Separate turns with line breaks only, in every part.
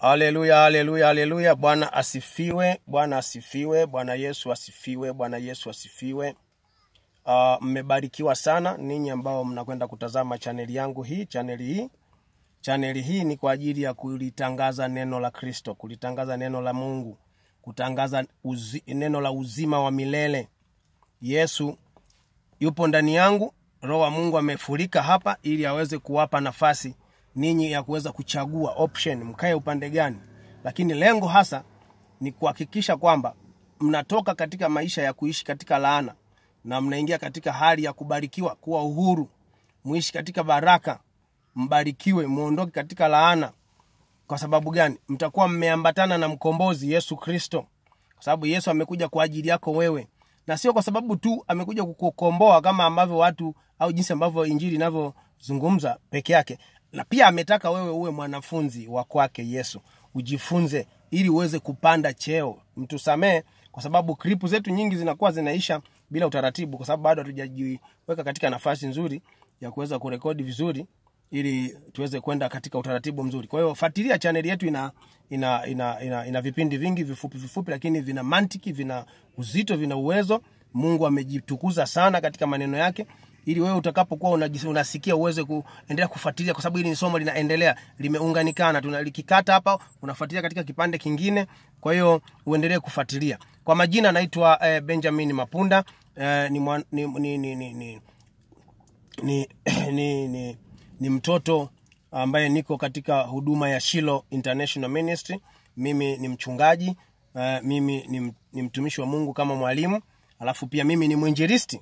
Haleluya, haleluya, haleluya. Bwana asifiwe, Bwana asifiwe, Bwana Yesu asifiwe, Bwana Yesu asifiwe. Uh, mmebarikiwa sana ninyi ambao mnakwenda kutazama chaneli yangu hii. Chaneli hii chaneli hii ni kwa ajili ya kulitangaza neno la Kristo, kulitangaza neno la Mungu, kutangaza uzi, neno la uzima wa milele. Yesu yupo ndani yangu, Roho wa Mungu amefurika hapa ili aweze kuwapa nafasi ninyi ya kuweza kuchagua option, mkae upande gani, lakini lengo hasa ni kuhakikisha kwamba mnatoka katika maisha ya kuishi katika laana na mnaingia katika hali ya kubarikiwa, kuwa uhuru, muishi katika baraka, mbarikiwe, muondoke katika laana. Kwa sababu gani? Mtakuwa mmeambatana na mkombozi Yesu Kristo, kwa sababu Yesu amekuja kwa ajili yako wewe, na sio kwa sababu tu amekuja kukukomboa kama ambavyo watu au jinsi ambavyo injili inavyozungumza peke yake, na pia ametaka wewe uwe mwanafunzi wa kwake Yesu, ujifunze ili uweze kupanda cheo. Mtusamee kwa sababu klipu zetu nyingi zinakuwa zinaisha bila utaratibu, kwa sababu bado hatujajiweka katika nafasi nzuri ya kuweza kurekodi vizuri ili tuweze kwenda katika utaratibu mzuri. Kwa hiyo fuatilia chaneli yetu, ina ina, ina, ina ina vipindi vingi vifupi vifupi, lakini vina mantiki, vina uzito, vina uwezo. Mungu amejitukuza sana katika maneno yake ili wewe utakapokuwa unajis- unasikia uweze kuendelea kufuatilia, kwa sababu hili ni somo linaendelea, limeunganikana. Tunalikikata hapa, unafuatilia katika kipande kingine. Kwa hiyo uendelee kufuatilia. Kwa majina naitwa eh, Benjamin Mapunda eh, ni, mwan, ni, ni, ni, ni, ni, ni, ni, ni, ni mtoto ambaye niko katika huduma ya Shilo International Ministry. Mimi ni mchungaji uh, mimi ni, m- ni mtumishi wa Mungu kama mwalimu, alafu pia mimi ni mwinjilisti.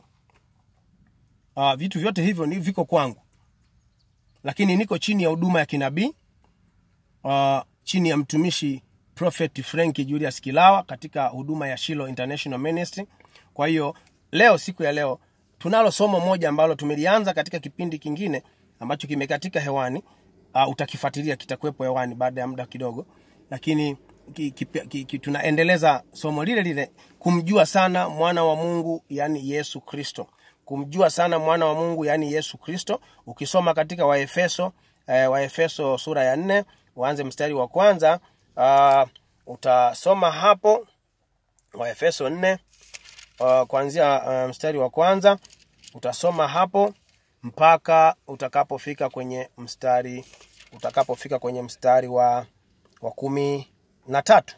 Uh, vitu vyote hivyo ni viko kwangu, lakini niko chini ya huduma ya kinabii uh, chini ya mtumishi Prophet Frank Julius Kilawa katika huduma ya Shilo International Ministry. Kwa hiyo leo, siku ya leo, tunalo somo moja ambalo tumelianza katika kipindi kingine ambacho kimekatika hewani. Uh, utakifuatilia, kitakuwepo hewani baada ya muda kidogo, lakini ki, ki, ki, ki, tunaendeleza somo lile lile, kumjua sana mwana wa Mungu, yani Yesu Kristo, kumjua sana mwana wa Mungu, yani Yesu Kristo. Ukisoma katika Waefeso eh, Waefeso sura ya nne uanze mstari wa kwanza uh, utasoma hapo Waefeso nne uh, kuanzia uh, mstari wa kwanza utasoma hapo mpaka utakapofika kwenye mstari utakapofika kwenye mstari wa, wa kumi na tatu.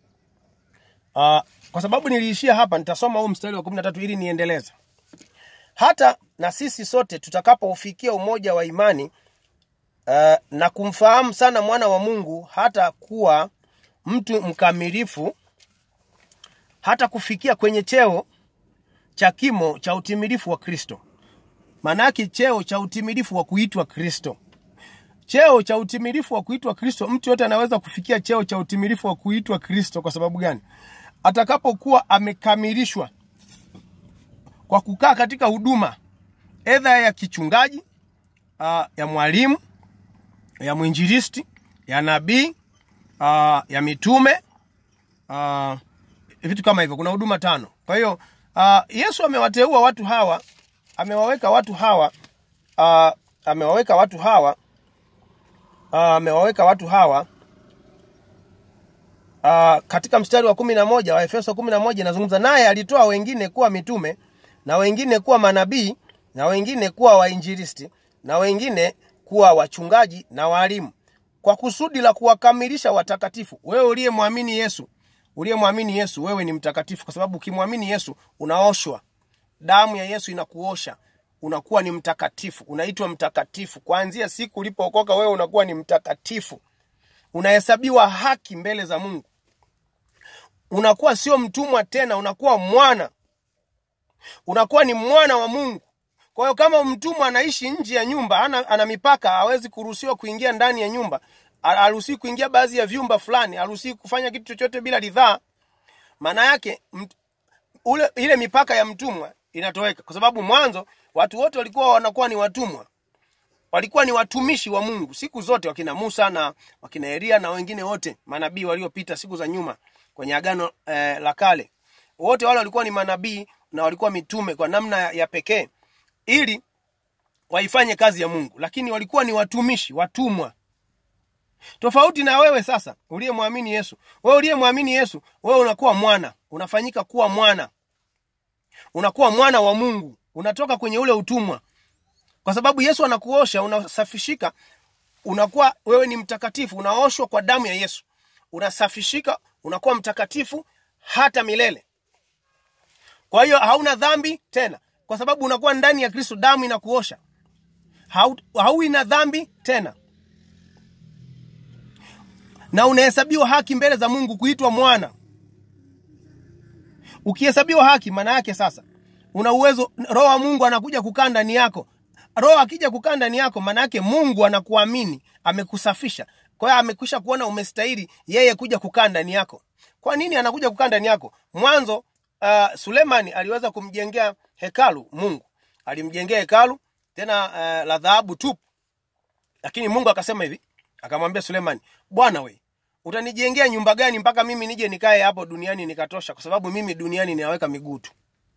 Uh, kwa sababu niliishia hapa, nitasoma huu mstari wa kumi na tatu ili niendeleze. Hata na sisi sote tutakapoufikia umoja wa imani uh, na kumfahamu sana mwana wa Mungu, hata kuwa mtu mkamilifu, hata kufikia kwenye cheo cha kimo cha utimilifu wa Kristo. Maana yake cheo cha utimilifu wa kuitwa Kristo. Cheo cha utimilifu wa kuitwa Kristo, mtu yote anaweza kufikia cheo cha utimilifu wa kuitwa Kristo. Kwa sababu gani? Atakapokuwa amekamilishwa kwa kukaa katika huduma edha ya kichungaji, uh, ya mwalimu, ya mwinjilisti, ya nabii, uh, ya mitume, uh, vitu kama hivyo. Kuna huduma tano. Kwa hiyo uh, Yesu amewateua watu hawa, amewaweka watu hawa uh, amewaweka watu hawa uh, amewaweka watu hawa uh, katika mstari wa kumi na moja wa Efeso kumi na moja inazungumza naye alitoa wengine kuwa mitume na wengine kuwa manabii na wengine kuwa wainjilisti na wengine kuwa wachungaji na walimu kwa kusudi la kuwakamilisha watakatifu. Wewe uliyemwamini Yesu, uliyemwamini Yesu, wewe ni mtakatifu, kwa sababu ukimwamini Yesu unaoshwa. Damu ya Yesu inakuosha, unakuwa ni mtakatifu, unaitwa mtakatifu. Kuanzia siku ulipookoka, wewe unakuwa ni mtakatifu, unahesabiwa haki mbele za Mungu, unakuwa sio mtumwa tena, unakuwa mwana, unakuwa ni mwana wa Mungu. Kwa hiyo kama mtumwa anaishi nje ya nyumba, ana, ana mipaka, hawezi kuruhusiwa kuingia ndani ya nyumba, haruhusiwi kuingia baadhi ya vyumba fulani, haruhusiwi kufanya kitu chochote bila ridhaa. Maana yake mt, ule, ile mipaka ya mtumwa inatoweka, kwa sababu mwanzo watu wote walikuwa wanakuwa ni watumwa, walikuwa ni watumishi wa Mungu siku zote, wakina Musa na wakina Elia na wengine wote manabii waliopita siku za nyuma kwenye agano eh, la kale, wote wale walikuwa ni manabii na walikuwa mitume kwa namna ya, ya pekee ili waifanye kazi ya Mungu, lakini walikuwa ni watumishi, watumwa. tofauti na wewe sasa uliyemwamini yesu wewe uliyemwamini yesu wewe unakuwa mwana unafanyika kuwa mwana unakuwa mwana wa mungu unatoka kwenye ule utumwa kwa sababu yesu anakuosha unasafishika unakuwa wewe ni mtakatifu unaoshwa kwa damu ya yesu unasafishika unakuwa mtakatifu hata milele kwa hiyo hauna dhambi tena kwa sababu unakuwa ndani ya kristo damu inakuosha Hau, hauwi na dhambi tena na unahesabiwa haki mbele za mungu kuitwa mwana ukihesabiwa haki maana yake sasa una uwezo roho wa mungu anakuja kukaa ndani yako roho akija kukaa ndani yako maana yake mungu anakuamini amekusafisha kwa hiyo amekwisha kuona umestahili yeye kuja kukaa ndani yako kwa nini anakuja kukaa ndani yako mwanzo uh, sulemani aliweza kumjengea hekalu mungu alimjengea hekalu tena uh, la dhahabu tupu lakini mungu akasema hivi akamwambia sulemani bwana we utanijengea nyumba gani mpaka mimi nije nikae hapo duniani nikatosha kwa sababu mimi duniani ninaweka miguu tu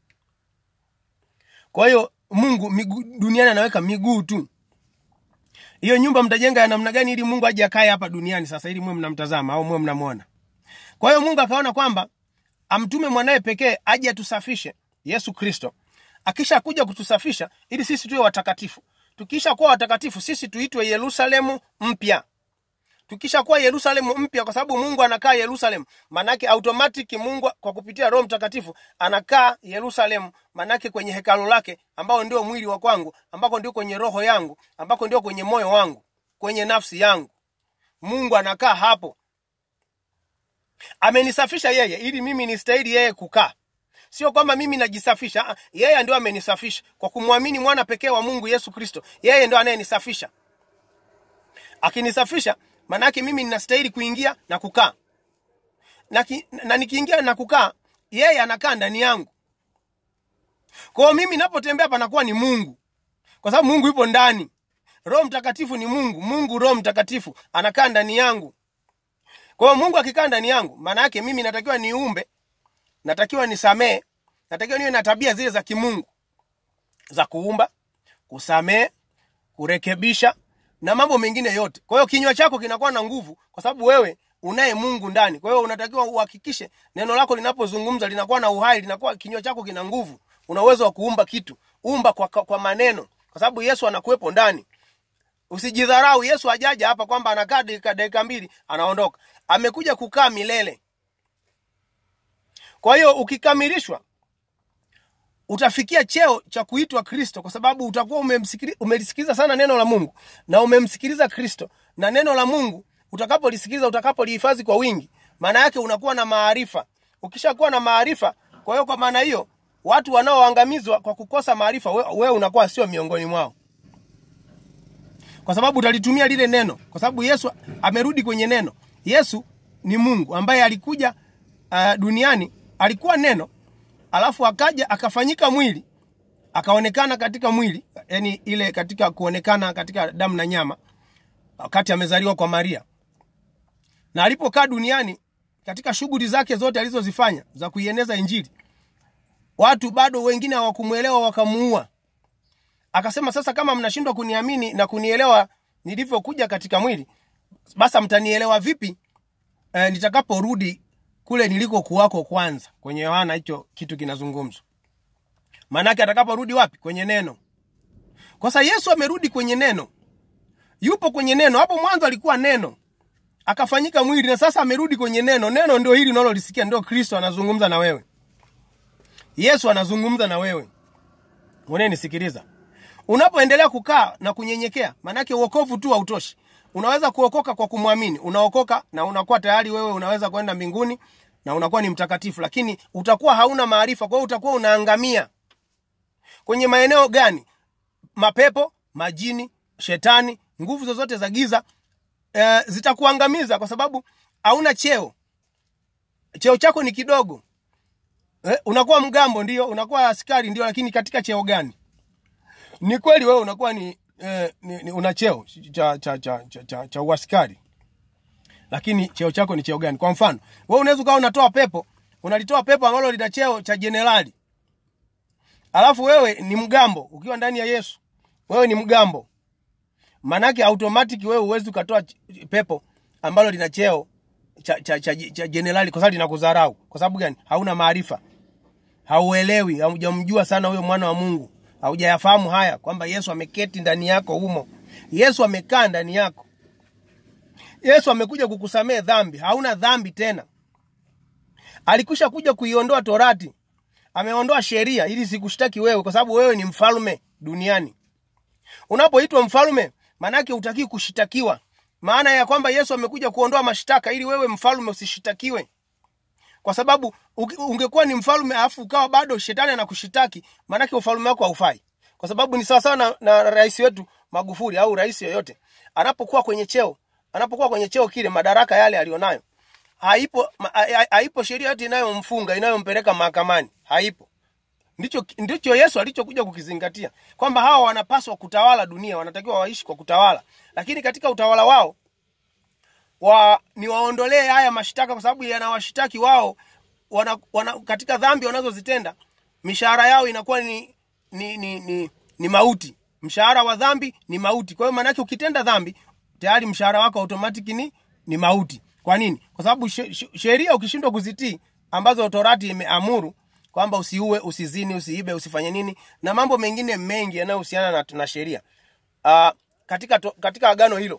kwa hiyo mungu migu, duniani anaweka miguu tu hiyo nyumba mtajenga ya namna gani ili mungu aje akae hapa duniani sasa ili mwe mnamtazama au mwe mnamwona kwa hiyo mungu akaona kwamba amtume mwanaye pekee aje atusafishe yesu kristo akisha kuja kutusafisha ili sisi tuwe watakatifu tukisha kuwa watakatifu sisi tuitwe yerusalemu mpya tukisha kuwa yerusalemu mpya kwa sababu mungu anakaa yerusalemu manake automatic mungu kwa kupitia roho mtakatifu anakaa yerusalemu manake kwenye hekalo lake ambao ndio mwili wa kwangu ambako ndio kwenye roho yangu ambako ndio kwenye moyo wangu kwenye nafsi yangu mungu anakaa hapo amenisafisha yeye ili mimi nistahili yeye kukaa sio kwamba mimi najisafisha ah, yeye ndio amenisafisha kwa kumwamini mwana pekee wa mungu yesu kristo yeye ndio anayenisafisha akinisafisha maanaake mimi ninastahili kuingia na kukaa na, ki, na nikiingia na kukaa yeye anakaa ndani yangu kwao mimi napotembea panakuwa ni mungu kwa sababu mungu yupo ndani roho mtakatifu ni mungu mungu roho mtakatifu anakaa ndani yangu kwa hiyo mungu akikaa ndani yangu maana yake mimi natakiwa niumbe natakiwa nisamee natakiwa niwe na tabia zile za kimungu za kuumba kusamee kurekebisha na mambo mengine yote kwa hiyo kinywa chako kinakuwa na nguvu kwa sababu wewe unaye mungu ndani kwa hiyo unatakiwa uhakikishe neno lako linapozungumza linakuwa na uhai linakuwa kinywa chako kina nguvu una uwezo wa kuumba kitu umba kwa, kwa maneno kwa sababu yesu anakuwepo ndani usijidharau yesu ajaja hapa kwamba anakaa dakika dakika mbili anaondoka amekuja kukaa milele kwa hiyo ukikamilishwa utafikia cheo cha kuitwa kristo kwa sababu utakuwa umelisikiliza sana neno la mungu na umemsikiliza kristo na neno la mungu utakapolisikiliza utakapolihifadhi kwa wingi maana yake unakuwa na maarifa ukishakuwa na maarifa kwa hiyo kwa maana hiyo watu wanaoangamizwa kwa kukosa maarifa wewe we unakuwa sio miongoni mwao kwa sababu utalitumia lile neno kwa sababu yesu amerudi kwenye neno yesu ni mungu ambaye alikuja uh, duniani alikuwa neno alafu akaja akafanyika mwili akaonekana katika mwili yani ile katika kuonekana katika damu na nyama wakati amezaliwa kwa maria na alipokaa duniani katika shughuli zake zote alizozifanya za kuieneza injili watu bado wengine hawakumwelewa wakamuua akasema sasa kama mnashindwa kuniamini na kunielewa nilivyokuja katika mwili basa mtanielewa vipi e, nitakaporudi kule niliko kuwako kwanza kwenye yohana hicho kitu kinazungumzwa maanake atakaporudi wapi kwenye neno kwa sasa yesu amerudi kwenye neno yupo kwenye neno hapo mwanzo alikuwa neno akafanyika mwili na sasa amerudi kwenye neno neno ndio hili unalolisikia ndio kristo anazungumza na wewe yesu anazungumza na wewe unayenisikiliza unapoendelea kukaa na kunyenyekea maanake uokovu tu hautoshi unaweza kuokoka kwa kumwamini unaokoka na unakuwa tayari wewe unaweza kwenda mbinguni na unakuwa ni mtakatifu lakini utakuwa hauna maarifa kwa hiyo utakuwa unaangamia kwenye maeneo gani mapepo majini shetani nguvu zozote za giza e, zitakuangamiza kwa sababu hauna cheo cheo chako ni kidogo e, unakuwa mgambo ndio unakuwa askari ndio lakini katika cheo gani ni kweli wewe unakuwa ni, eh, ni, ni una cheo cha cha cha cha, cha, cha uaskari lakini cheo chako ni cheo gani kwa mfano wewe unaweza ukawa unatoa pepo unalitoa pepo ambalo lina cheo cha jenerali alafu wewe ni mgambo ukiwa ndani ya yesu wewe ni mgambo manake automatic wewe huwezi ukatoa pepo ambalo lina cheo cha cha cha, cha jenerali kwa sababu linakudharau. Kwa sababu gani? Hauna maarifa, hauelewi, haujamjua sana huyo mwana wa Mungu, haujayafahamu haya kwamba Yesu ameketi ndani yako humo. Yesu amekaa ndani yako. Yesu amekuja kukusamehe dhambi, hauna dhambi tena. Alikwisha kuja kuiondoa torati, ameondoa sheria ili sikushtaki wewe, kwa sababu wewe ni mfalme duniani. Unapoitwa mfalme, maanake hutaki kushitakiwa. Maana ya kwamba Yesu amekuja kuondoa mashtaka ili wewe mfalme usishitakiwe, kwa sababu uki- ungekuwa ni mfalme alafu ukawa bado shetani anakushitaki, maanake ufalme wako haufai, kwa sababu ni sawasawa na, na rais wetu Magufuli au rais yoyote anapokuwa kwenye cheo, anapokuwa kwenye cheo kile, madaraka yale alionayo, haipo ma- ha- ha- haipo sheria yote inayomfunga inayompeleka mahakamani, haipo ndicho ndicho Yesu alichokuja kukizingatia kwamba hawa wanapaswa kutawala dunia, wanatakiwa waishi kwa kutawala, lakini katika utawala wao wa ni waondolee haya mashtaka, kwa sababu yanawashitaki wao wana, wana, katika dhambi wanazozitenda, mishahara yao inakuwa ni ni, ni, ni, ni mauti. Mshahara wa dhambi ni mauti. Kwa hiyo maanake ukitenda dhambi tayari mshahara wako automatic ni, ni mauti. Kwa nini? Kwa sababu she- she- sheria ukishindwa kuzitii ambazo torati imeamuru kwamba usiue, usizini, usiibe, usifanye nini na mambo mengine mengi yanayohusiana na, na sheria uh, katika, to, katika agano hilo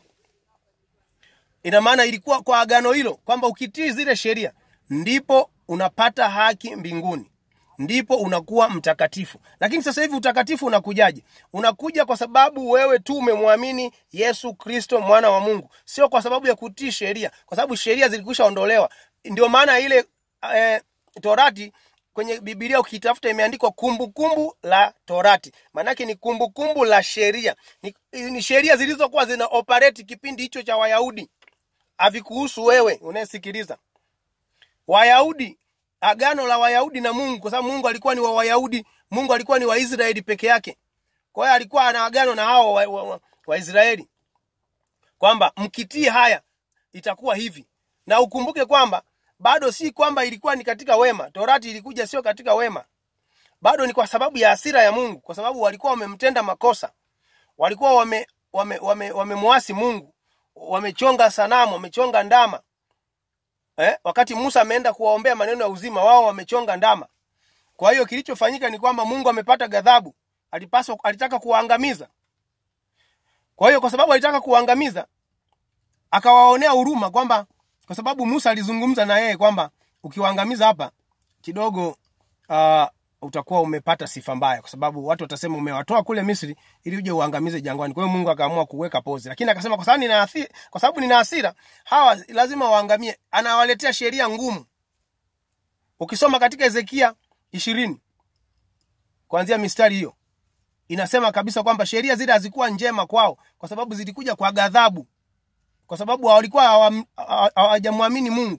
ina maana ilikuwa kwa agano hilo kwamba ukitii zile sheria ndipo unapata haki mbinguni ndipo unakuwa mtakatifu lakini sasa hivi utakatifu unakujaje unakuja kwa sababu wewe tu umemwamini yesu kristo mwana wa mungu sio kwa sababu ya kutii sheria kwa sababu sheria zilikwisha ondolewa ndio maana ile eh, torati kwenye bibilia ukitafuta imeandikwa kumbukumbu la torati maanake ni kumbukumbu la sheria ni, ni sheria zilizokuwa zina operate kipindi hicho cha wayahudi havikuhusu wewe unayesikiliza wayahudi agano la wayahudi na mungu kwa sababu mungu alikuwa ni wa wayahudi mungu alikuwa ni waisraeli peke yake kwa hiyo alikuwa ana agano na hao waisraeli wa, wa, Waisraeli. kwamba mkitii haya itakuwa hivi na ukumbuke kwamba bado si kwamba ilikuwa ni katika wema torati ilikuja sio katika wema bado ni kwa sababu ya hasira ya mungu kwa sababu walikuwa wamemtenda makosa walikuwa wame wame, wame, wamemwasi mungu wamechonga sanamu wamechonga ndama eh? wakati musa ameenda kuwaombea maneno ya uzima wao wamechonga ndama kwa hiyo kilichofanyika ni kwamba mungu amepata ghadhabu alipaswa alitaka kuwaangamiza kwa hiyo kwa sababu alitaka kuwaangamiza akawaonea huruma kwamba kwa sababu musa alizungumza na yeye kwamba ukiwaangamiza hapa kidogo uh, utakuwa umepata sifa mbaya kwa sababu watu watasema umewatoa kule misri ili uje uangamize jangwani kwa hiyo mungu akaamua kuweka pozi lakini akasema kwa sababu nina hasira, kwa sababu nina hasira hawa lazima waangamie anawaletea sheria ngumu ukisoma katika hezekia ishirini kuanzia mistari hiyo inasema kabisa kwamba sheria zile hazikuwa njema kwao kwa sababu zilikuja kwa ghadhabu kwa sababu walikuwa hawam- hawa- hawajamwamini mungu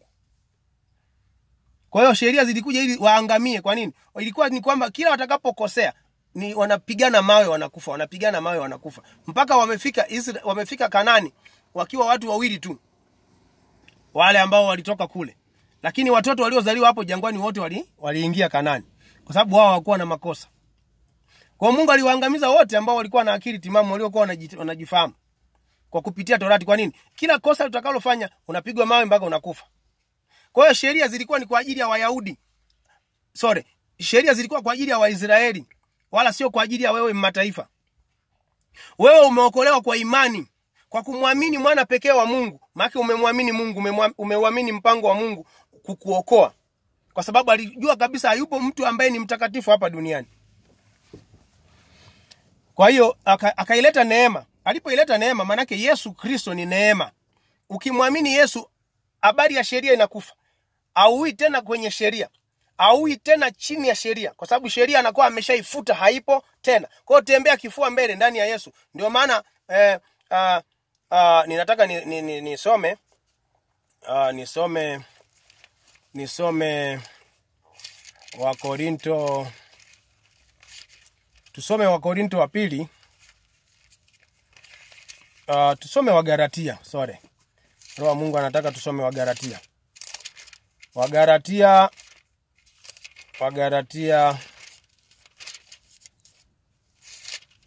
kwa hiyo sheria zilikuja ili waangamie kwa nini ilikuwa ni kwamba kila watakapokosea ni wanapigana mawe wanakufa wanapigana mawe wanakufa mpaka wamefika Isra, wamefika kanani wakiwa watu wawili tu wale ambao walitoka kule lakini watoto waliozaliwa hapo jangwani wote wali- waliingia kanani kwa sababu wao hawakuwa na makosa kwa hiyo mungu aliwaangamiza wote ambao walikuwa na akili timamu waliokuwa wanaji- wanajifahamu kwa kupitia torati kwa nini kila kosa utakalofanya unapigwa mawe mpaka unakufa kwa hiyo sheria zilikuwa ni kwa ajili ya wayahudi sorry sheria zilikuwa kwa ajili ya waisraeli wala sio kwa ajili ya wewe mataifa wewe umeokolewa kwa imani kwa kumwamini mwana pekee wa mungu maake umemwamini mungu umemwa- umeuamini mpango wa mungu kukuokoa kwa sababu alijua kabisa hayupo mtu ambaye ni mtakatifu hapa duniani kwa hiyo aka- akaileta neema alipoileta neema maanake yesu kristo ni neema ukimwamini yesu habari ya sheria inakufa auui tena kwenye sheria auui tena chini ya sheria kwa sababu sheria anakuwa ameshaifuta haipo tena kwa hiyo tembea kifua mbele ndani ya yesu ndio maana eh, uh, uh, ninataka nisome ni, ni, nisome uh, nisome nisome wakorinto tusome wakorinto wa pili uh, tusome wagaratia sorry roho wa mungu anataka tusome wagaratia wagaratia wagaratia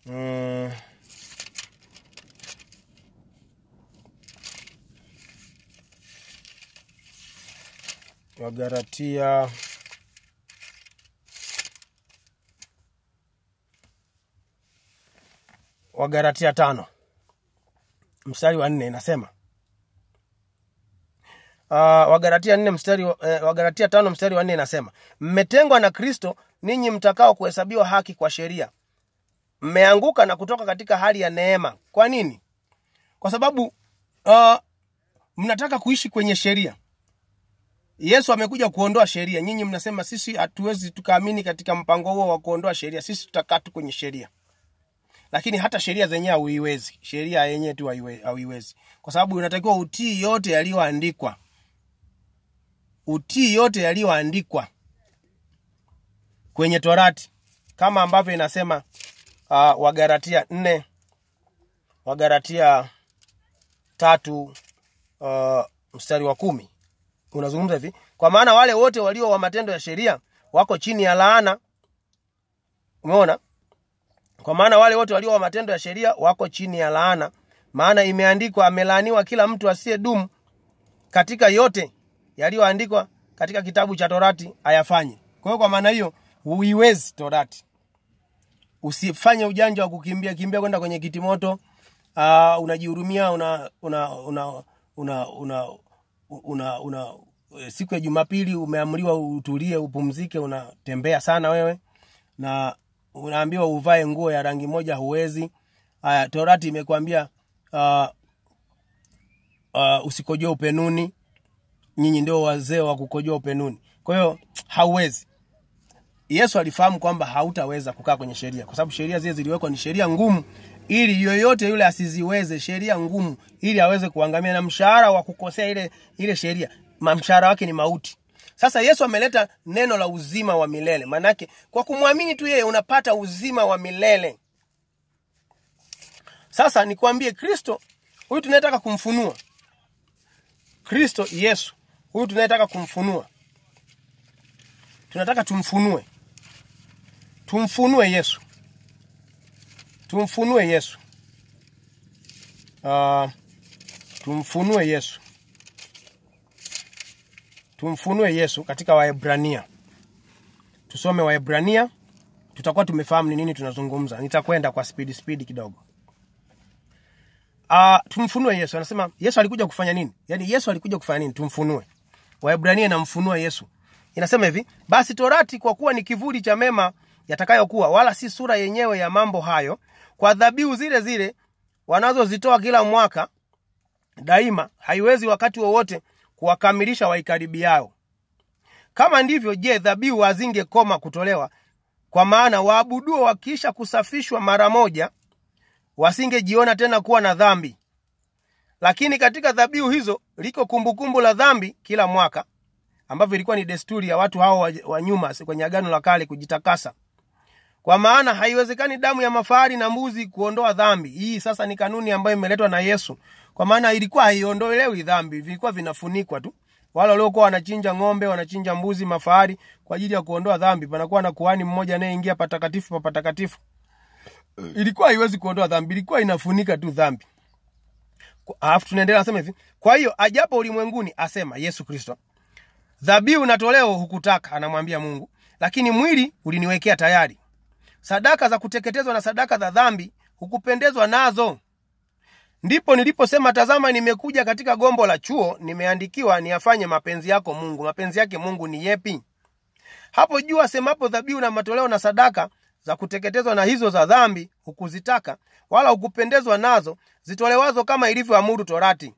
mm, Wagalatia Wagalatia tano mstari wa nne inasema uh, Wagalatia nne mstari wa- eh, Wagalatia tano mstari wa nne inasema mmetengwa na Kristo ninyi mtakao kuhesabiwa haki kwa sheria, mmeanguka na kutoka katika hali ya neema. Kwa nini? Kwa sababu uh, mnataka kuishi kwenye sheria. Yesu amekuja kuondoa sheria. Nyinyi mnasema sisi hatuwezi tukaamini katika mpango huo wa kuondoa sheria, sisi tutakaa tu kwenye sheria lakini hata sheria zenyewe hauiwezi. Sheria yenyewe tu haiwe- hauiwezi, kwa sababu unatakiwa utii yote yaliyoandikwa, utii yote yaliyoandikwa kwenye Torati, kama ambavyo inasema uh, Wagalatia nne Wagalatia tatu uh, mstari wa kumi unazungumza hivi, kwa maana wale wote walio wa matendo ya sheria wako chini ya laana. Umeona? Kwa maana wale wote walio wa matendo ya sheria wako chini ya laana, maana imeandikwa, amelaaniwa kila mtu asiyedumu katika yote yaliyoandikwa katika kitabu cha Torati ayafanye. Kwa hiyo kwa maana hiyo huiwezi Torati, usifanye ujanja wa kukimbia kimbia kwenda kwenye kitimoto. Uh, unajihurumia una una una una una, una, una siku ya Jumapili umeamriwa utulie upumzike, unatembea sana wewe na unaambiwa uvae nguo ya rangi moja, huwezi. Haya, Torati imekwambia uh, uh, usikojoe upenuni. Nyinyi ndio wazee wa kukojoa upenuni, kwa hiyo hauwezi. Yesu alifahamu kwamba hautaweza kukaa kwenye sheria, kwa sababu sheria zile ziliwekwa ni sheria ngumu, ili yoyote yule asiziweze, sheria ngumu, ili aweze kuangamia, na mshahara wa kukosea ile ile sheria, ma- mshahara wake ni mauti. Sasa Yesu ameleta neno la uzima wa milele, maanake kwa kumwamini tu yeye unapata uzima wa milele. Sasa nikwambie, Kristo huyu tunayetaka kumfunua, Kristo Yesu huyu tunayetaka kumfunua, tunataka tumfunue, tumfunue Yesu, tumfunue Yesu, uh, tumfunue Yesu, tumfunue Yesu katika Waebrania. Tusome Waebrania, tutakuwa tumefahamu ni nini tunazungumza. Nitakwenda kwa spidi spidi kidogo. Uh, tumfunue Yesu. Anasema Yesu alikuja kufanya nini? Yaani Yesu alikuja kufanya nini? Tumfunue. Waebrania inamfunua Yesu. Inasema hivi, basi torati kwa kuwa ni kivuli cha mema yatakayokuwa, wala si sura yenyewe ya mambo hayo, kwa dhabihu zile zile wanazozitoa kila mwaka daima, haiwezi wakati wowote kuwakamilisha waikaribiao. Kama ndivyo, je, dhabihu hazingekoma kutolewa? Kwa maana waabuduo wakiisha kusafishwa mara moja wasingejiona tena kuwa na dhambi. Lakini katika dhabihu hizo liko kumbukumbu la dhambi kila mwaka, ambavyo ilikuwa ni desturi ya watu hao wa, wa nyuma kwenye Agano la Kale kujitakasa. Kwa maana haiwezekani damu ya mafahari na mbuzi kuondoa dhambi. Hii sasa ni kanuni ambayo imeletwa na Yesu, kwa maana ilikuwa haiondolewi dhambi, vilikuwa vinafunikwa tu. Wale waliokuwa wanachinja ng'ombe, wanachinja mbuzi, mafahari kwa ajili ya kuondoa dhambi, panakuwa na kuhani mmoja anayeingia patakatifu pa patakatifu ilikuwa haiwezi kuondoa dhambi, ilikuwa inafunika tu dhambi. Kwa- Alafu tunaendelea nasema hivi, kwa hiyo ajapo ulimwenguni, asema Yesu Kristo, dhabihu na toleo hukutaka, anamwambia Mungu, lakini mwili uliniwekea tayari. Sadaka za kuteketezwa na sadaka za dhambi hukupendezwa nazo. Ndipo niliposema, tazama, nimekuja katika gombo la chuo, nimeandikiwa niyafanye mapenzi yako Mungu. Mapenzi yake Mungu ni yepi? Hapo juu asemapo dhabihu na matoleo na sadaka za kuteketezwa na hizo za dhambi hukuzitaka, wala hukupendezwa nazo, zitolewazo kama ilivyoamuru Torati.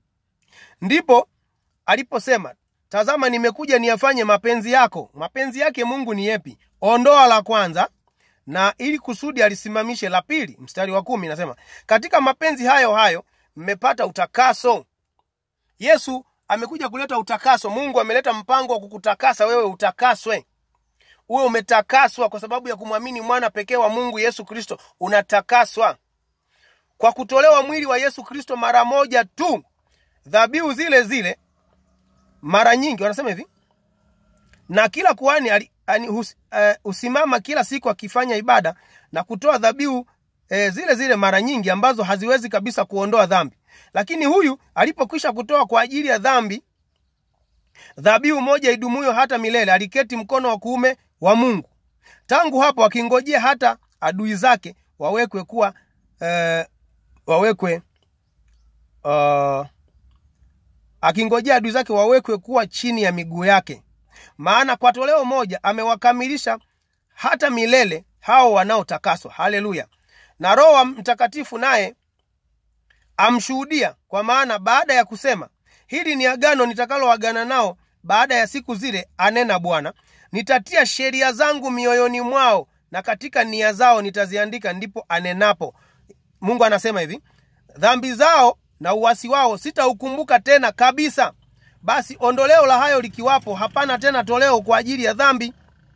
Ndipo aliposema, tazama, nimekuja niyafanye mapenzi yako. Mapenzi yake Mungu ni yepi? Ondoa la kwanza na ili kusudi alisimamishe la pili. Mstari wa kumi nasema, katika mapenzi hayo hayo mmepata utakaso. Yesu amekuja kuleta utakaso. Mungu ameleta mpango wa kukutakasa wewe utakaswe uwe umetakaswa kwa sababu ya kumwamini mwana pekee wa Mungu Yesu Kristo. Unatakaswa kwa kutolewa mwili wa Yesu Kristo mara moja tu, dhabihu zile zile mara nyingi. Wanasema hivi, na kila kuhani ali- ani- hus- eh, husimama kila siku akifanya ibada na kutoa dhabihu eh, zile zile mara nyingi ambazo haziwezi kabisa kuondoa dhambi. Lakini huyu alipokwisha kutoa kwa ajili ya dhambi dhabihu moja idumuyo hata milele, aliketi mkono wa kuume wa Mungu. Tangu hapo akingojea hata adui zake wawekwe kuwa eh, wawekwe uh, akingojea adui zake wawekwe kuwa chini ya miguu yake. Maana kwa toleo moja amewakamilisha hata milele hao wanaotakaswa. Haleluya! Na Roho wa Mtakatifu naye amshuhudia, kwa maana baada ya kusema, hili ni agano nitakaloagana nao baada ya siku zile, anena Bwana, nitatia sheria zangu mioyoni mwao na katika nia zao nitaziandika. Ndipo anenapo Mungu anasema hivi, dhambi zao na uasi wao sitaukumbuka tena kabisa. Basi ondoleo la hayo likiwapo, hapana tena toleo kwa ajili ya dhambi.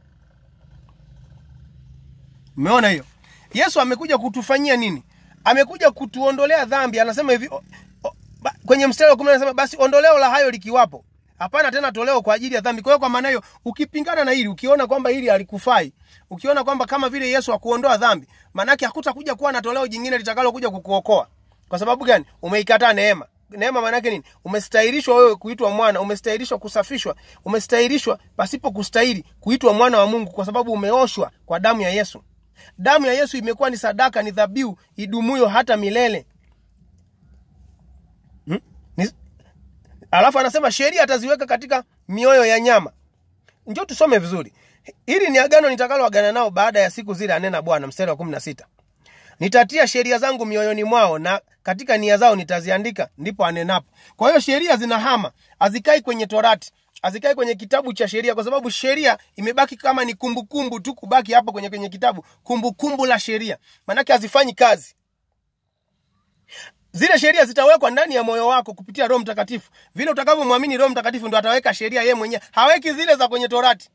Umeona hiyo? Yesu amekuja kutufanyia nini? Amekuja kutuondolea dhambi. Anasema hivi o, o, ba, kwenye mstari wa kumi anasema basi ondoleo la hayo likiwapo, hapana tena toleo kwa ajili ya dhambi. Kwa hiyo kwa maana hiyo, ukipingana na hili, ukiona kwamba hili halikufai, ukiona kwamba kama vile Yesu hakuondoa dhambi, maanake hakutakuja kuwa na toleo jingine litakalo kuja kukuokoa. Kwa sababu gani? Umeikataa neema. Neema maana yake nini? Umestahilishwa wewe kuitwa mwana, umestahilishwa kusafishwa, umestahilishwa pasipo kustahili kuitwa mwana wa Mungu, kwa sababu umeoshwa kwa damu ya Yesu. Damu ya Yesu imekuwa ni sadaka, ni dhabihu idumuyo hata milele. Hmm? Ni... Alafu anasema sheria ataziweka katika mioyo ya nyama. Njoo tusome vizuri. Hili ni agano nitakaloagana nao baada ya siku zile, anena Bwana. Mstari wa kumi na sita nitatia sheria zangu mioyoni mwao na katika nia zao nitaziandika, ndipo anenapo. Kwa hiyo sheria zinahama, hazikai kwenye Torati, hazikai kwenye kitabu cha sheria, kwa sababu sheria imebaki kama ni kumbukumbu tu, kubaki hapo kwenye kwenye kitabu, kumbukumbu la sheria, maanake hazifanyi kazi. Zile sheria zitawekwa ndani ya moyo wako kupitia Roho Mtakatifu. Vile utakavyomwamini Roho Mtakatifu, ndo ataweka sheria yeye mwenyewe. Haweki zile za kwenye Torati,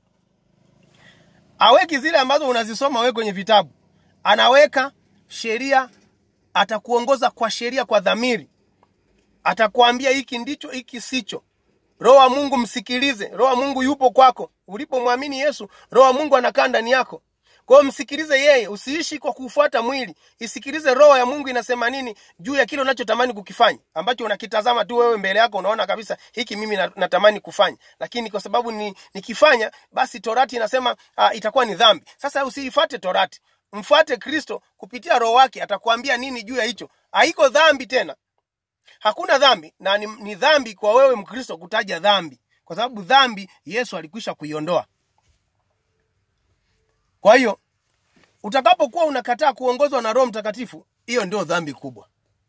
haweki zile ambazo unazisoma wewe kwenye vitabu anaweka sheria, atakuongoza kwa sheria, kwa dhamiri, atakuambia hiki ndicho, hiki sicho. Roho wa Mungu msikilize. Roho wa Mungu yupo kwako. Ulipomwamini Yesu, Roho wa Mungu anakaa ndani yako. Kwa hiyo msikilize yeye, usiishi kwa kufuata mwili. Isikilize Roho ya Mungu inasema nini juu ya kile unachotamani kukifanya, ambacho unakitazama tu wewe mbele yako, unaona kabisa hiki mimi natamani kufanya, lakini kwa sababu ni nikifanya, basi Torati inasema uh, itakuwa ni dhambi. Sasa usiifuate Torati, mfuate Kristo kupitia Roho wake, atakwambia nini juu ya hicho. Haiko dhambi tena, hakuna dhambi, na ni, ni dhambi kwa wewe Mkristo kutaja dhambi, kwa sababu dhambi Yesu alikwisha kuiondoa. Kwa hiyo utakapokuwa unakataa kuongozwa na Roho Mtakatifu, hiyo ndio dhambi kubwa,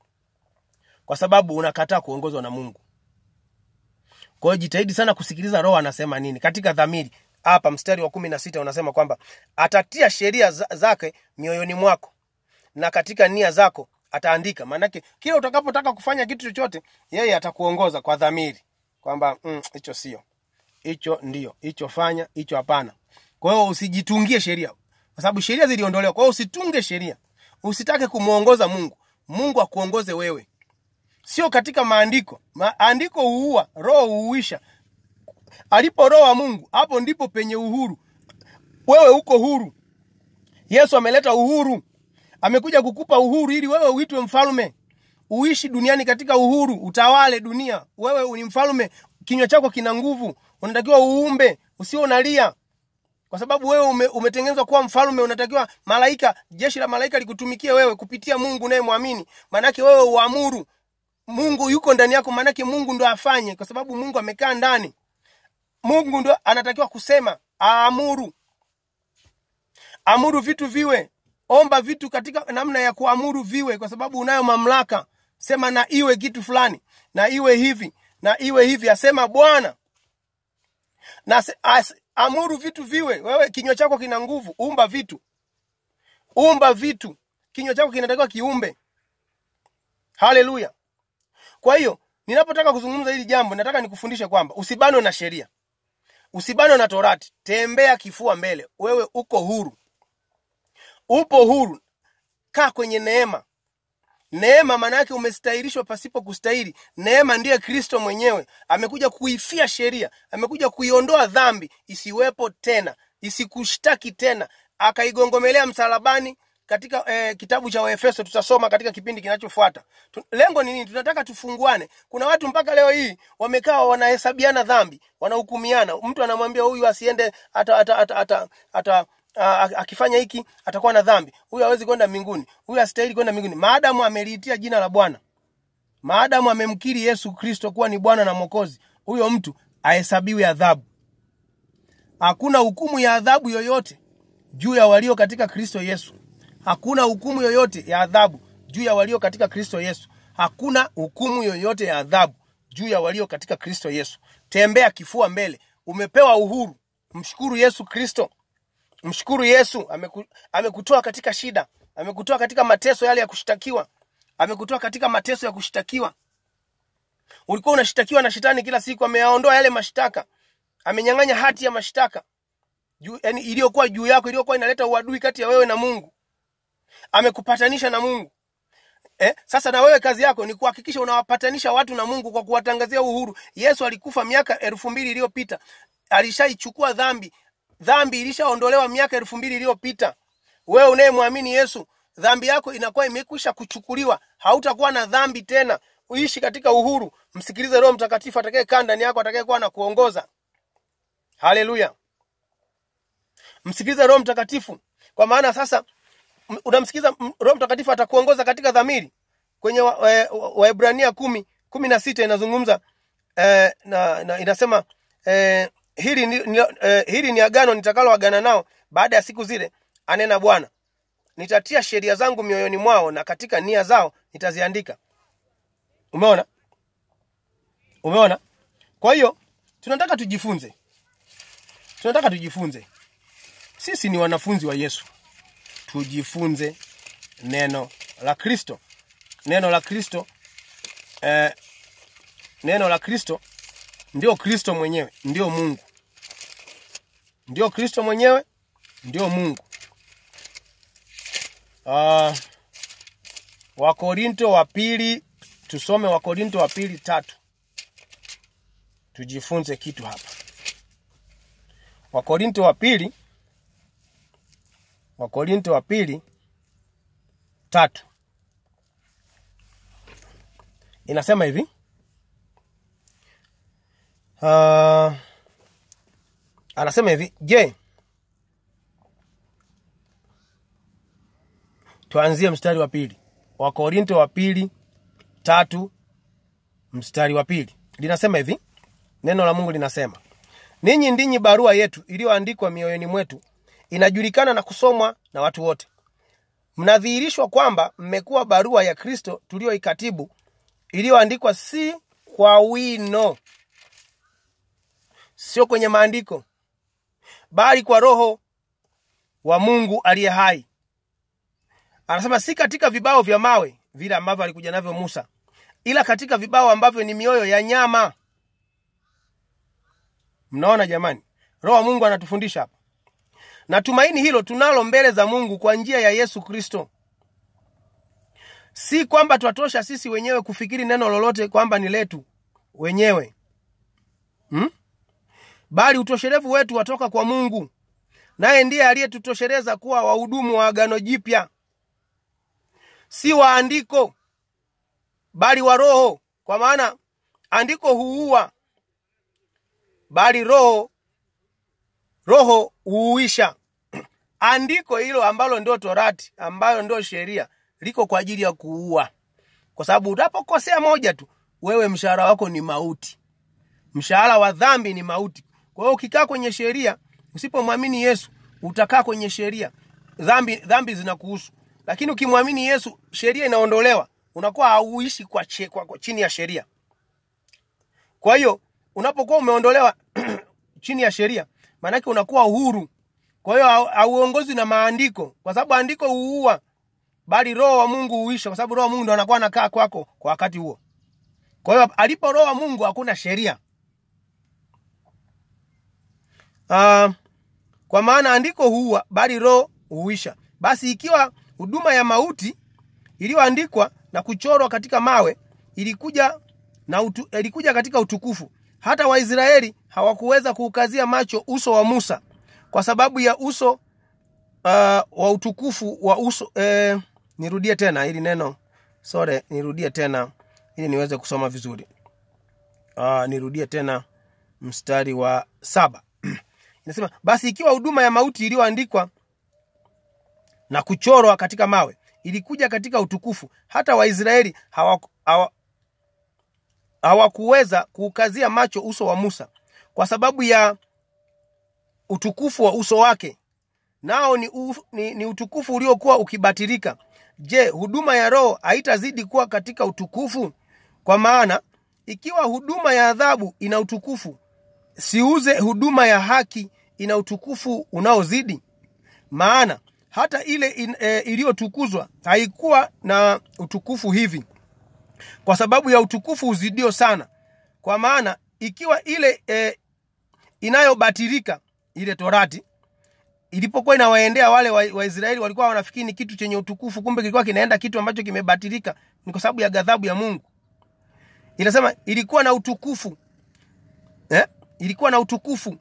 kwa sababu unakataa kuongozwa na Mungu. Kwa hiyo jitahidi sana kusikiliza Roho anasema nini katika dhamiri. Hapa mstari wa kumi na sita unasema kwamba atatia sheria zake mioyoni mwako na katika nia zako ataandika. Maanake kila utakapotaka kufanya kitu chochote, yeye atakuongoza kwa dhamiri kwamba hicho mm, sio hicho, ndio hicho, fanya hicho, hapana. Kwa hiyo usijitungie sheria, kwa sababu sheria ziliondolewa. Kwa hiyo usitunge sheria, usitake kumwongoza Mungu. Mungu akuongoze wewe, sio katika maandiko. Maandiko huua, roho huuisha. Alipo roho wa Mungu, hapo ndipo penye uhuru. Wewe uko huru. Yesu ameleta uhuru, amekuja kukupa uhuru ili wewe uitwe mfalme, uishi duniani katika uhuru, utawale dunia. Wewe ni mfalme, kinywa chako kina nguvu, unatakiwa uumbe, usio unalia kwa sababu wewe ume, umetengenezwa kuwa mfalme. Unatakiwa malaika, jeshi la malaika likutumikie wewe kupitia Mungu naye mwamini. Maanake wewe uamuru, Mungu yuko ndani yako, maanake Mungu ndo afanye, kwa sababu Mungu amekaa ndani. Mungu ndo anatakiwa kusema, aamuru, amuru vitu viwe, omba vitu katika namna ya kuamuru viwe, kwa sababu unayo mamlaka. Sema na iwe kitu fulani, na iwe hivi na iwe hivi, asema Bwana na as, amuru vitu viwe. Wewe kinywa chako kina nguvu, umba vitu, umba vitu. Kinywa chako kinatakiwa kiumbe. Haleluya! Kwa hiyo ninapotaka kuzungumza hili jambo, nataka nikufundishe kwamba usibanwe na sheria, usibanwe na Torati. Tembea kifua mbele, wewe uko huru, upo huru. Kaa kwenye neema. Neema maana yake umestahilishwa pasipo kustahili. Neema ndiye Kristo mwenyewe, amekuja kuifia sheria, amekuja kuiondoa dhambi isiwepo tena, isikushtaki tena, akaigongomelea msalabani, katika eh, kitabu cha Waefeso tutasoma katika kipindi kinachofuata. Tu- Lengo ni nini? Tunataka tufunguane. Kuna watu mpaka leo hii wamekaa wanahesabiana dhambi, wanahukumiana. Mtu anamwambia huyu asiende ata, ata, ata, ata, ata a- a- akifanya hiki atakuwa na dhambi, huyu hawezi kwenda mbinguni, huyu hastahili kwenda mbinguni, maadamu ameliitia jina la Bwana, maadamu amemkiri Yesu Kristo kuwa ni Bwana na Mwokozi, huyo mtu ahesabiwi adhabu. Hakuna hukumu ya adhabu yoyote juu ya walio katika Kristo Yesu. Hakuna hukumu yoyote ya adhabu juu ya walio katika Kristo Yesu. Hakuna hukumu yoyote ya adhabu juu ya walio katika Kristo Yesu. Tembea kifua mbele, umepewa uhuru. Mshukuru Yesu Kristo, mshukuru Yesu. Ameku, amekutoa katika shida, amekutoa katika mateso yale ya kushtakiwa, amekutoa katika mateso ya kushtakiwa. Ulikuwa unashtakiwa na shetani kila siku, ameyaondoa yale mashtaka, amenyang'anya hati ya mashtaka juu, yani iliyokuwa juu yako, iliyokuwa inaleta uadui kati ya wewe na Mungu. Amekupatanisha na Mungu. Eh, sasa na wewe kazi yako ni kuhakikisha unawapatanisha watu na Mungu kwa kuwatangazia uhuru. Yesu alikufa miaka elfu mbili iliyopita, alishaichukua dhambi. Dhambi ilishaondolewa miaka elfu mbili iliyopita. Wewe unayemwamini Yesu, dhambi yako inakuwa imekwisha kuchukuliwa, hautakuwa na dhambi tena. Uishi katika uhuru. Msikilize Roho Mtakatifu atakayekaa ndani yako, atakayekuwa na kuongoza. Haleluya! Msikilize Roho Mtakatifu, kwa maana sasa m- unamsikiza m- Roho Mtakatifu atakuongoza katika dhamiri. Kwenye Waebrania wa, wa Waebrania kumi kumi na sita inazungumza eh, na, na inasema eh, hili ni, ni, eh, hili ni agano nitakaloagana nao baada ya siku zile, anena Bwana, nitatia sheria zangu mioyoni mwao na katika nia zao nitaziandika. Umeona, umeona? Kwa hiyo tunataka tujifunze, tunataka tujifunze. Sisi ni wanafunzi wa Yesu, tujifunze neno la Kristo. Neno la Kristo eh, neno la Kristo ndio Kristo mwenyewe, ndio Mungu, ndio Kristo mwenyewe, ndio Mungu. Uh, Wakorinto wa pili, tusome Wakorinto wa pili tatu, tujifunze kitu hapa. Wakorinto wa pili, Wakorinto wa pili tatu inasema hivi uh, anasema hivi je tuanzie mstari wa pili wakorinto wa pili tatu mstari wa pili linasema hivi neno la mungu linasema ninyi ndinyi barua yetu iliyoandikwa mioyoni mwetu inajulikana na kusomwa na watu wote mnadhihirishwa kwamba mmekuwa barua ya kristo tuliyoikatibu iliyoandikwa si kwa wino sio kwenye maandiko bali kwa roho wa mungu aliye hai anasema si katika vibao vya mawe vile ambavyo alikuja navyo musa ila katika vibao ambavyo ni mioyo ya nyama mnaona jamani roho wa mungu anatufundisha hapa na tumaini hilo tunalo mbele za mungu kwa njia ya yesu kristo si kwamba twatosha sisi wenyewe kufikiri neno lolote kwamba ni letu wenyewe hmm? bali utoshelevu wetu watoka kwa mungu naye ndiye aliyetutosheleza kuwa wahudumu wa agano jipya si wa andiko bali wa roho kwa maana andiko huua bali roho roho huuisha andiko hilo ambalo ndio torati ambayo ndio sheria liko kwa ajili ya kuua kwa sababu unapokosea moja tu wewe mshahara wako ni mauti mshahara wa dhambi ni mauti kwa hiyo ukikaa kwenye sheria usipomwamini yesu utakaa kwenye sheria dhambi dhambi zinakuhusu lakini ukimwamini yesu sheria inaondolewa unakuwa hauishi kwa, che, kwa, kwa chini ya sheria kwa hiyo unapokuwa umeondolewa chini ya sheria maanake unakuwa uhuru kwa hiyo hau- hauongozwi na maandiko kwa sababu andiko huua bali roho wa mungu huisha kwa sababu roho wa mungu ndo anakuwa anakaa kwako kwa wakati huo kwa hiyo alipo roho wa mungu hakuna sheria uh, kwa maana andiko huua bali roho huisha basi ikiwa huduma ya mauti iliyoandikwa na kuchorwa katika mawe ilikuja na utu, ilikuja katika utukufu hata waisraeli hawakuweza kuukazia macho uso wa musa kwa sababu ya uso wa utukufu wa uso eh, nirudie tena hili neno sore nirudie tena ili niweze kusoma vizuri uh, nirudie tena mstari wa saba inasema basi ikiwa huduma ya mauti iliyoandikwa na kuchorwa katika mawe ilikuja katika utukufu hata waisraeli hawaku- hawa- hawakuweza kuukazia macho uso wa musa kwa sababu ya utukufu wa uso wake nao ni, u, ni, ni utukufu uliokuwa ukibatilika je huduma ya roho haitazidi kuwa katika utukufu kwa maana ikiwa huduma ya adhabu ina utukufu siuze huduma ya haki ina utukufu unaozidi maana hata ile in, e, iliyotukuzwa haikuwa na utukufu hivi kwa sababu ya utukufu uzidio sana kwa maana ikiwa ile e, inayobatilika ile torati ilipokuwa inawaendea wale waisraeli wa Waisraeli walikuwa wanafikiri ni kitu chenye utukufu kumbe kilikuwa kinaenda kitu ambacho kimebatilika ni kwa sababu ya ghadhabu ya mungu inasema ilikuwa na utukufu eh? ilikuwa na utukufu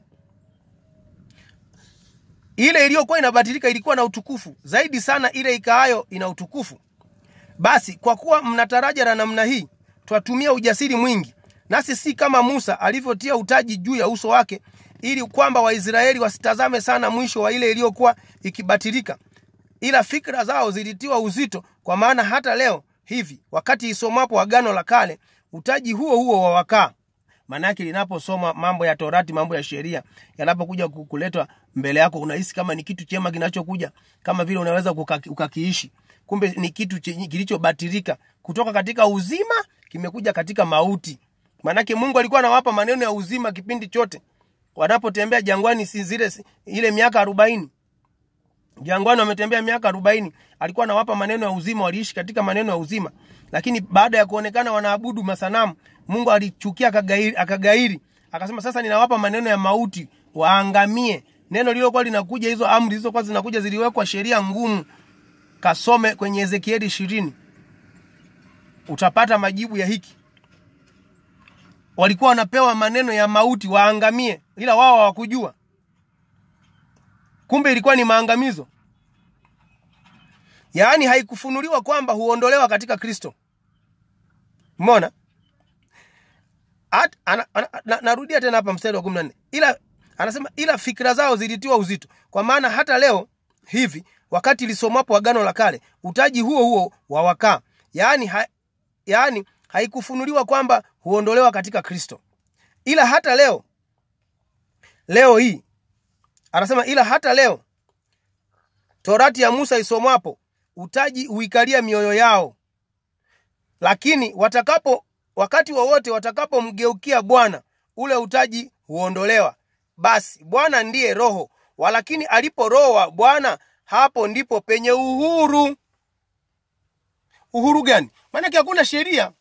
ile iliyokuwa inabatilika ilikuwa na utukufu zaidi sana ile ikaayo ina utukufu basi kwa kuwa mna taraja la namna hii twatumia ujasiri mwingi nasi si kama musa alivyotia utaji juu ya uso wake ili kwamba waisraeli wasitazame sana mwisho wa ile iliyokuwa ikibatilika ila fikra zao zilitiwa uzito kwa maana hata leo hivi wakati isomapo agano la kale utaji huo huo wawakaa maanake linaposoma mambo ya torati mambo ya sheria yanapokuja ku- kuletwa mbele yako unahisi kama ni kitu chema kinachokuja kama vile unaweza kukaki- ukakiishi kumbe ni kitu chenye- kilichobatilika kutoka katika uzima kimekuja katika mauti maanake mungu alikuwa anawapa maneno ya uzima kipindi chote wanapotembea jangwani si zile si- ile miaka arobaini jangwani wametembea miaka arobaini alikuwa anawapa maneno ya uzima waliishi katika maneno ya uzima lakini baada ya kuonekana wanaabudu masanamu mungu alichukia akagairi, akagairi akasema sasa ninawapa maneno ya mauti waangamie neno lililokuwa linakuja hizo amri zilizokuwa zinakuja ziliwekwa sheria ngumu kasome kwenye ezekieli ishirini utapata majibu ya hiki walikuwa wanapewa maneno ya mauti waangamie ila wao hawakujua kumbe ilikuwa ni maangamizo yaani haikufunuliwa kwamba huondolewa katika kristo mona At, ana, ana, na, narudia tena hapa mstari wa kumi na nne ila anasema ila fikira zao zilitiwa uzito kwa maana hata leo hivi wakati lisomapo agano la kale utaji huo huo wawakaa yaani ha, yaani haikufunuliwa kwamba huondolewa katika kristo ila hata leo leo hii anasema ila hata leo torati ya musa isomwapo utaji huikalia mioyo yao lakini watakapo wakati wowote watakapomgeukia bwana ule utaji huondolewa basi bwana ndiye roho walakini alipo roho wa bwana hapo ndipo penye uhuru uhuru gani maanake hakuna sheria